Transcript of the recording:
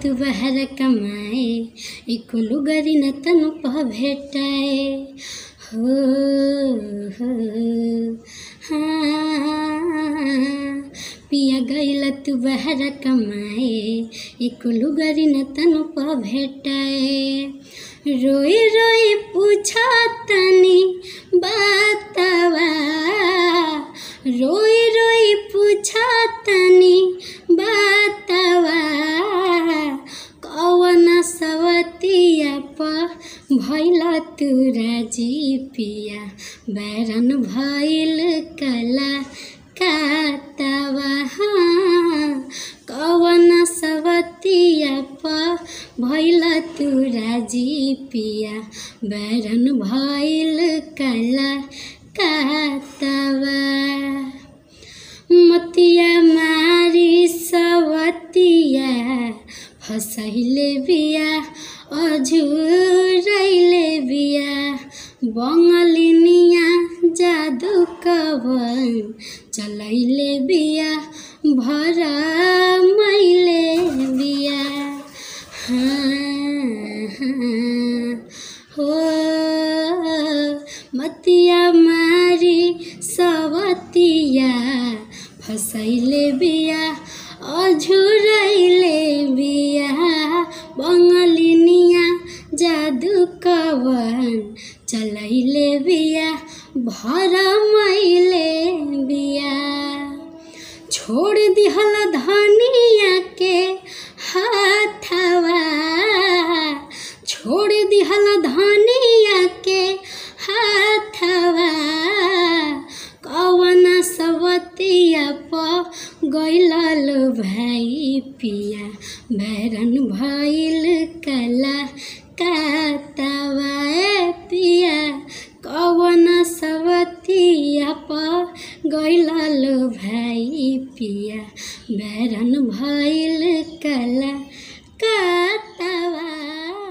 तू बाहर कमाए एको लुगरी न तनु पह भेटाए हो हो हाँ पिया गइल तू बाहर कमाए एको लुगरी न तनु पह भेटाए रोई रोई पूछा तनी बातवा रोई रोई पूछा तनी बातवा कवन सवतिया प भैल तू राजी पिया बैरन भैल कला कातवा हाँ कवन सवतिया प भैल तू राजी पिया बैरन भैल कला कातवा मतिया मारी सवतिया फसैले बिया अझुरैले बिया बङ्गलिनिया जादु कवन चलैले बिया भर मैले बिया हाँ हाँ हो मतिया मारी सवतिया फसैले बिया अझुरैले बिया बङ्गलिनिया जादु कवन चलैले बिया भर मैले बिया छोड़ दिहल धनिया के हाथवा छोड़ दिहल धनिया के हाथवा कवन सवतिया प गैलल भाइ पिया बैरन भइल कला कातवा ए पिया कवन सवतिया प गैलल भाइ पिया बैरन भइल कला कातवा